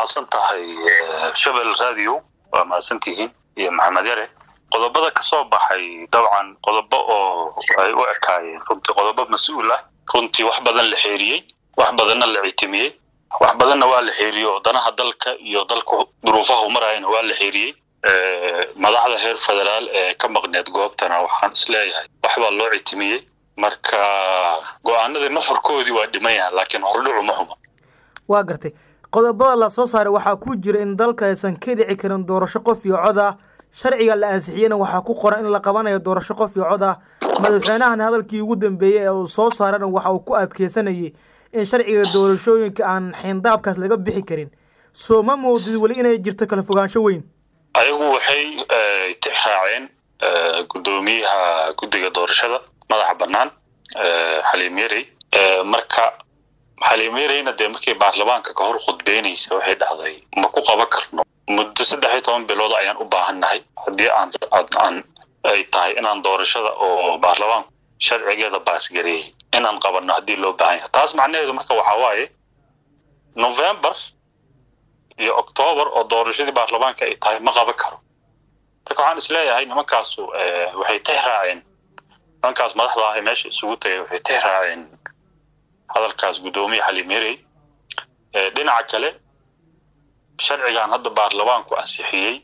mahadsan tahay shabel radio waa mahadsantihiin iyo maxamed yare qodobada ka soo baxay dabcan qodobo oo ay u ekaayeen runtii qodobo mas-uul ah runtii wax badan la xeeriyey wax badanna la citimiyey wax badanna waa la xeeriyey oo danaha dalka iyo dalka duruufaha marayana waa la xeeriyey madaxda heer federaal ee ka maqneed goobtana waxaan isleeyahay wax baa loo citimiyey marka go-aanadii nuxurkoodii waa dhiman yahan laakiin hordhicu ma xuma waa gartay qodobada la soo saaray waxaa ku jira in dalka aysan ka dhici karin doorasho qof iyo cod ah sharciga la ansixiyena waxaa ku qoran in la qabanayo doorasho qof iyo cod ah madaxweynahan hadalkii ugu dambeeyey ee uu soo saarana waxa uu ku adkeysanayay in sharciga doorashooyinka aan xeendaabkaas laga bixi karin soo ma moodid weli inay jirto kala fogaansho weyn ayagu waxay tix raaceen guddoomiyaha guddiga doorashada madaxa bannaan xaliim yarey marka xaliim yareyna dee markii baarlamaanka ka hor khudbeynaysa waxay dhahday ma ku qaban karno muddo saddex iyo toban bilood ayaan u baahannahay haddii aan aan ay tahay inaan doorashada oo baarlamaanku sharcigeeda baasgareeyey inaan qabanno haddii loo baahan yahay taas macnaheedu marka waxaa waaye november iyo octoober oo doorashadii baarlamaanka ay tahay ma qaban karo marka waxaan isleeyahay nimankaasu waxay tix raaceen nimankaas madaxda ah ee meesha isugu tagay waxay tix raaceen hadalkaas guddoomiye xaliim yarey dhinaca kale sharcigan hadda baarlamaanku ansixiyey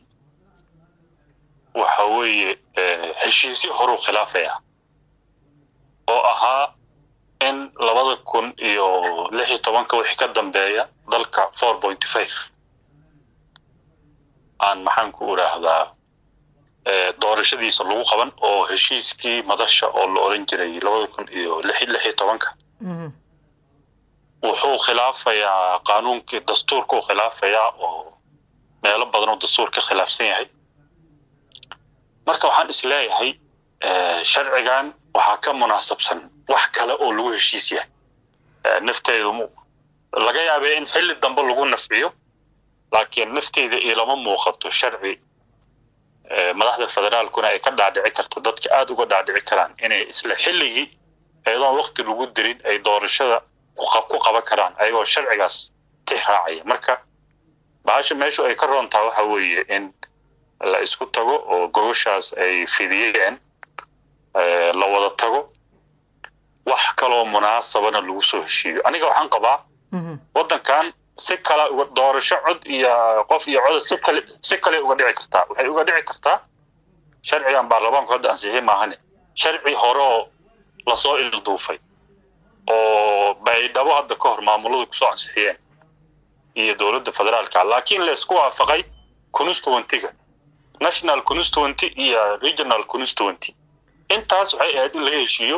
waxa weeye heshiisyo horuu khilaafaya oo ahaa in labada kun iyo lix iyo tobanka wixii ka dambeeya dalka four pointy five aan maxaanku idhaahdaa doorashadiisa lagu qaban oo heshiiskii madasha oo la odhan jiray labada kun iyo lix lix iyo tobanka wuxuu khilaafayaa qaanuunkii dastuurkuu khilaafayaa oo meelo badan oo dastuur ka khilaafsan yahay marka waxaan isleeyahay sharcigan waxaa ka munaasabsan wax kale oo lagu heshiis yahay nafteedu laga yaabee in xilli dambe lagu nafciyo laakiin nafteeda ilama muuqato sharci madaxda federaalkuna ay ka dhaadhici karto dadka aada uga dhaadhici karaan inay isla xilligii iyadoon wakti lagu dirin ay doorashada ku qaban karaan ayagoo sharcigaas tix raacaya marka bahasha meeshu ay ka roontaa waxa weeye in la isku tago oo gogoshaas ay fidiyeen la wada tago wax kaloo munaasabana lagu soo heshiiyo aniga waxaan qabaa waddankan si kale doorasho cod iyo qof iyo coda si kale si kale uga dhici kartaa waxay uga dhici kartaa sharcigan baarlamaanku hadda ansixiyey maahane sharci hore oo lasoo ilduufay oo baydhabo hadda ka hor maamuladu kusoo ansixiyeen iyo dowladda federaalka laakiin laysku waafaqay constituentyga national constituenty iyo regional constituenty intaas waxay ahayd in laga heshiiyo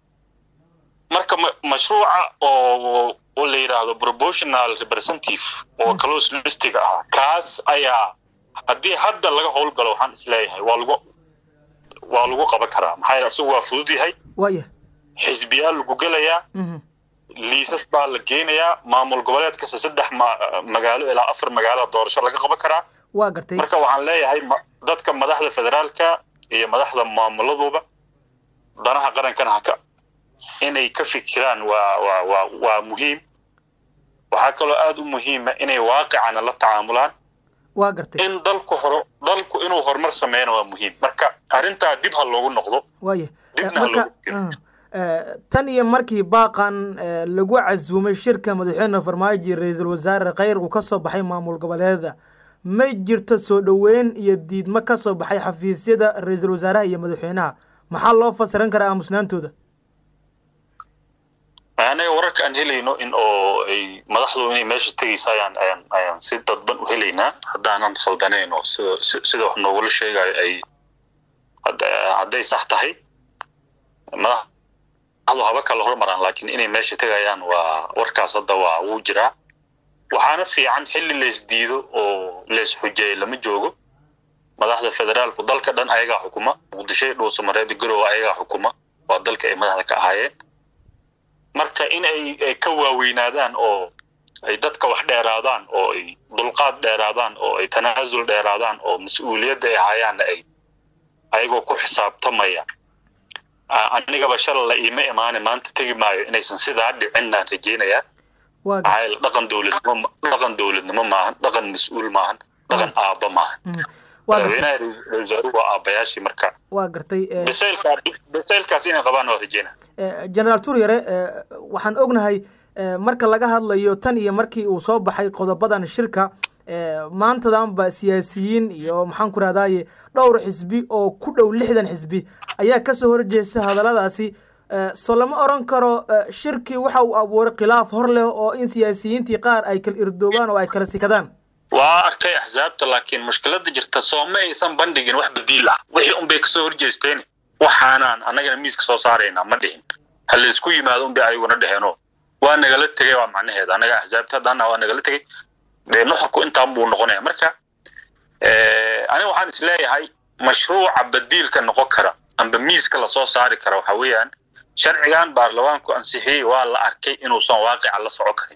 marka mashruuca oo oo la yidhaahdo proportional representative oo close listiga ah kaas ayaa haddii hadda laga howlgalo waxaan isleeyahay waa lagu waa lagu qaban karaa maxaa yeele isagu waa fudud yahay waya xisbiyaa lagu gelayaa liisas baa la geenayaa maamul goboleed kasta saddex magaalo ilaa afar magaalo doorasho laga qaban karaa waa gartay marka waxaan leeyahay dadka madaxda federaalka iyo madaxda maamuladuba danaha qarankana haka inay ka fikiraan waa waa waa waa muhiim waxaa kaloo aada u muhiima inay waaqicana la tacaamulaan waa gartay in dalku horo dalku inuu horumar sameeyana waa muhiim marka arrintaa dib ha loogu noqdo waya dibna ha marka loogu tan iyo markii baaqan lagu casuumay shirka madaxweyne farmaajo iyo ra-iisul wasaare kheyr uu ka soo baxay maamul goboleeda ma jirto soo dhoweyn iyo diidmo ka soo baxay xafiisyada ra-iisul wasaaraha iyo madaxweynaha maxaa loo fasiran karaa aamusnaantooda anaga wararka aan helayno in oo ay madaxdu inay meesha tegaysa ayaan ayaan ayaan si dadban u helaynaa haddaanan khaldanayn oo sida sida wax noogula sheegayo ay hadday sax tahay madaxdu haba kala hormaraan laakiin inay meesha tegayaan waa warkaas hadda waa wuu jiraa waxaana fiican xilli lays diido oo lays xujeeyo lama joogo madaxda federaalku dalka dhan ayagaa xukuma muqdisho dhuusamareeb garowe ayagaa xukuma waa dalka ay madaxda ka ahaayeen marka in ay ay ka waaweynaadaan oo ay dadka wax dheeraadaan oo ay dulqaad dheeraadaan oo ay tanaasul dheeraadaan oo mas-uuliyadda ay hayaanna ay ayagoo ku xisaabtamaya anigaba shalay la iima imaane maanta tegi maayo inaysan sidaa dhicinaan rajeynayaa maxaa yeele dhaqan dowladnimo dhaqan dowladnimo maahan dhaqan mas-uul maahan dhaqan aabba maahan madaxweynaha ra-isul wasaaruhu waa aabbayaashii marka waa gartay bisaylkaa bisaylkaas inay qabaan waa rajeyna generaal turyare waxaan ognahay marka laga hadlayo tan iyo markii uu soo baxay qodobadan shirka maantadanba siyaasiyiin iyo maxaan ku rahdaye dhowr xisbi oo ku dhow lixdan xisbi ayaa kasoo horjeesta hadalladaasi so lama oran karo shirkii waxa uu abuuray khilaaf hor leh oo in siyaasiyiintii qaar ay kala irdoobaan oo ay kala sikadaan waa arkay axsaabta laakiin mushkilada jirta soo ma aysan bandhigin wax badiil ah wixii unbay kasoo horjeesteen waxaanaan annagana miiska soo saaraynaa ma dhihin ha laysku yimaado unbay ayaguna dheheenoo waa nagala tegay waa macnaheeda annaga axsaabta haddana waa nagala tegay dee nuxurku intaan buu noqonaya marka aniga waxaan is leeyahay mashruuca badiilka noqon kara amba miiska lasoo saari kara waxa weeyaan sharcigan baarlamaanku ansixiyey waa la arkay inuusan waaqica la soco karin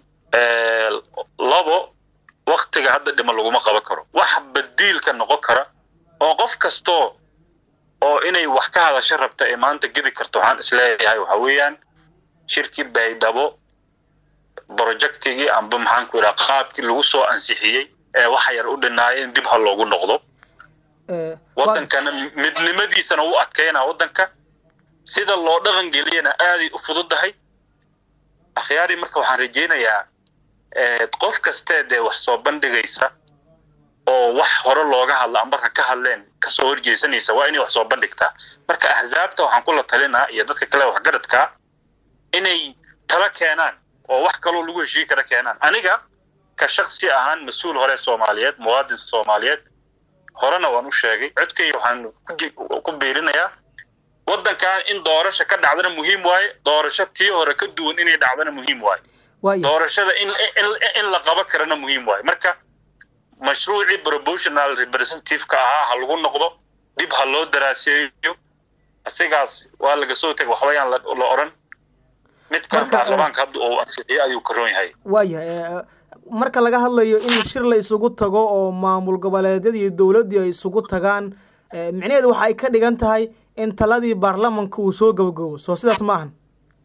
labo waktiga hadda dhima laguma qaban karo wax badiilka noqon kara oo qof kastoo oo inay wax ka hadasho rabta ee maanta gedi karto waxaan is leeyahay waxa weeyaan shirkii baydhabo projectigii amba maxaan ku yidhaha qaabkii lagu soo ansixiyey ee waxa yar u dhinaayeen dib ha loogu noqdo waddankana midnimadiisana u adkaynaa waddanka sida loo dhaqan geliyana aaday u fududahay akhyaari marka waxaan rajaynayaa qof kastee dee wax soo bandhigaysa oo wax hore looga hadla ambarka ka hadleen kasoo horjeesanaysa waa inay wax soo bandhigtaa marka axsaabta waxaan kula talinaa iyo dadka kale waxgaradkaa inay tala keenaan oo wax kaloo lagu heshii kara keenaan aniga ka shaksi ahaan mas-uul hore soomaaliyeed muwaadin soomaaliyeed horena waan u sheegay codkayga waxaan ku biirinayaa waddankan in doorasha ka dhacdana muhiim waaye doorasho tii hore ka duwan inay dhacdana muhiim waaye doorashada in in la qabo karana muhiim waaye marka mashruucii proportional representative-ka ahaa ha lagu noqdo dib ha loo daraaseeyo asigaas waa laga soo tegay waxbayaan la oran midkan baarlamaanka hadda uu ansixiyo ayuu karoon yahay waayahay marka laga hadlayo in shir la isugu tago oo maamul goboleedyada iyo dowladdii ay isugu tagaan micnaheedu waxa ay ka dhigan tahay in taladii baarlamanka uu soo gabagabo soo sidaas ma ahan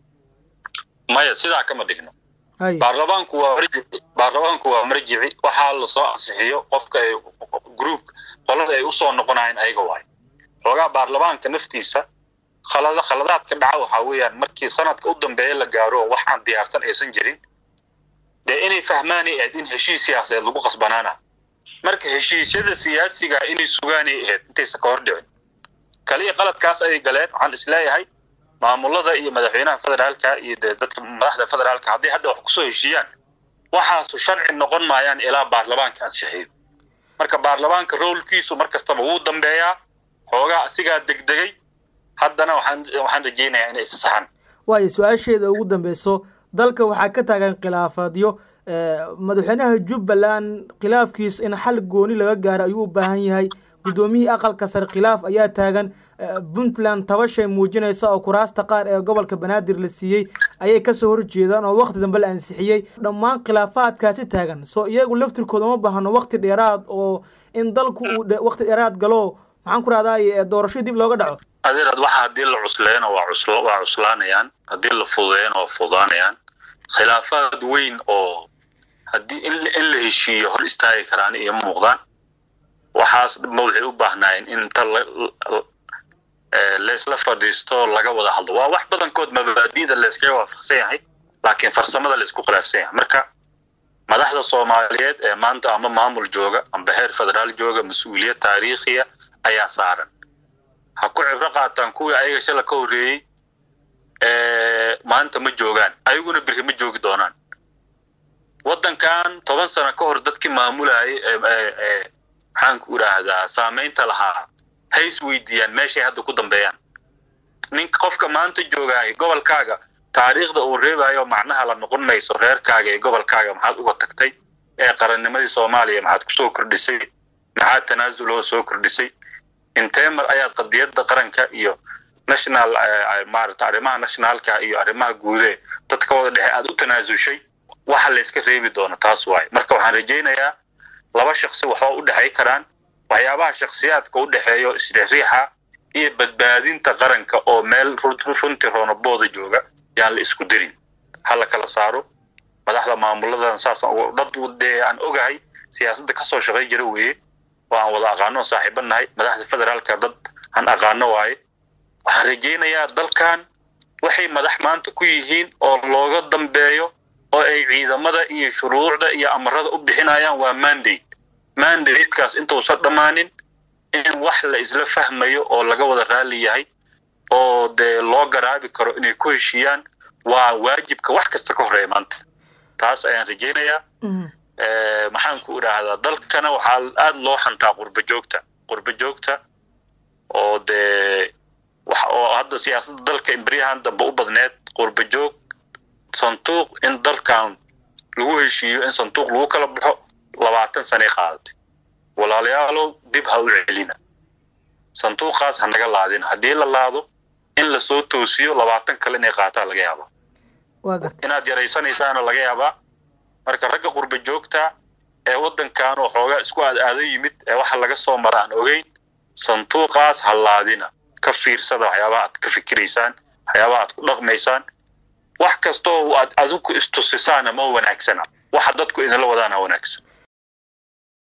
maya sidaa kama dhigno baarlamaanku waa marjici baarlamaanku waa marjici waxaa lasoo ansixiyo qofka ay group qolada ay usoo noqonayeen ayaga waayo xoogaa baarlamaanka naftiisa khalada khaladaadka dhaca waxaa weeyaan markii sanadka u dambeeya la gaaro wax aan diyaarsan aysan jirin dee inay fahmaanay ahayd in heshiis siyaasadeed lagu qasbanaana marka heshiisyada siyaasiga inay sugaanay ahayd intaysan ka hor dhicin kaliya qaladkaas ayay galeen waxaan isleeyahay maamulada iyo madaxweynaha federaalka iyo dee dadka madaxda federaalka hadday hadda wax kusoo heshiiyaan waxaasu sharci noqon maayaan ilaa baarlamaanka ansixiyo marka baarlamaanka roolkiisu mar kastaba wuu dambeeyaa xoogaa asigaa degdegay haddana waxaan waxaan rajaynayaa inay isasaxaan waayo su-aasheeda ugu dambeyso dalka waxaa ka taagan khilaafaadyo madaxweynaha jubbaland khilaafkiisa in xal gooni laga gaaro ayuu u baahan yahay guddoomiyihii aqalka sare khilaaf ayaa taagan puntland tabashay muujinaysa oo kuraasta qaar ee gobolka banaadir la siiyey ayay kasoo horjeedaan oo wakti dambe la ansixiyey dhammaan khilaafaadkaasi taagan soo iyagu laftirkooda uma baahno wakti dheeraad oo in dalku uu wakti dheeraad galo maxaan ku rahdaay doorasho dib looga dhaco adeerad waxa haddii la cusleeyana waa cusl waa cuslaanayaan haddii la fududeeyana waa fududaanayaan khilaafaad weyn oo haddii in in la heshiiyo hor istaagi karaan iyo muuqdaan waxaas ma waxay u baahnaayeen in inta laysla fadhiisto laga wada hadlo waa wax badankood mabaadiida layskaga waafaqsan yahay laakiin farsamada laysku khilaafsan yahay marka madaxda soomaaliyeed ee maanta ama maamul jooga amba heer federaal jooga mas-uuliyad taariikhiya ayaa saaran ha ku cibro qaataan kuwii ayaga shala ka horreeyey maanta ma joogaan ayaguna biri ma joogi doonaan waddankan toban sano ka hor dadkii maamulayay maxaanku idhaahdaa saamaynta lahaa hay is weydiiyaan meeshay hadda ku dambeeyaan ninka qofka maanta joogaay gobolkaaga taariikhda uu reebayo macnaha la noqon mayso reerkaaga ee gobolkaaga maxaad uga tagtay ee qarannimadii soomaaliya maxaad kusoo kordhisay maxaad tanaasuloo soo kordhisay intee mar ayaad qadiyadda qaranka iyo national maarata arrimaha nationalka iyo arrimaha guude dadka wada dhexe aad u tanaasushay waxa layska reebi doono taas waaye marka waxaan rajaynayaa laba shaksi waxba u dhexay karaan waxyaabaha shaksiyaadka u dhexeeyo isriixriixa iyo badbaadinta qaranka oo meel runtii roonabooda jooga yaan la isku dirin ha la kala saaro madaxda maamuladan saas dad dee aan ogahay siyaasadda kasoo shaqay jira weeye oo aan wada aqaano saaxiiba nahay madaxda federaalka dad aan aqaano waaye waxaan rajaynayaa dalkan waxay madax maanta ku yihiin oo looga dambeeyo oo ay ciidamada iyo shuruucda iyo amarada u bixinayaan waa mandate mandatekaas intuusan dhammaanin in wax la isla fahmayo oo laga wada raali yahay oo dee loo garaabi karo inay ku heshiiyaan waa waajibka wax kasta ka horreeya maanta taas ayaan rajaynayaa maxaan ku idhaahdaa dalkana waxaa aada loo xantaa qurba joogta qurba joogta oo dee wax oo hadda siyaasadda dalka imberyahan dambe u badneed qurba joog sanduuq in dalkan lagu heshiiyo in sanduuq lagu kala baxo labaatan sanay qaadatay walaalayaalow dib ha u celina sanduuqaas ha naga laadin haddii la laado in lasoo toosiyo labaatan kale inay qaataa laga yaabaa inaad yaraysanaysaana laga yaabaa marka ragga qurba joogta ee waddankan oo xoogaa isku aad aado yimid ee waxa laga soo mara aan ogeyn sanduuqaas ha laadina ka fiirsada waxyaabaha aad ka fikiraysaan waxyaabaha aad ku dhaqmaysaan wax kastoo aad adinku istusisaana ma wanaagsana waxa dadku idinla wadaana wanaagsan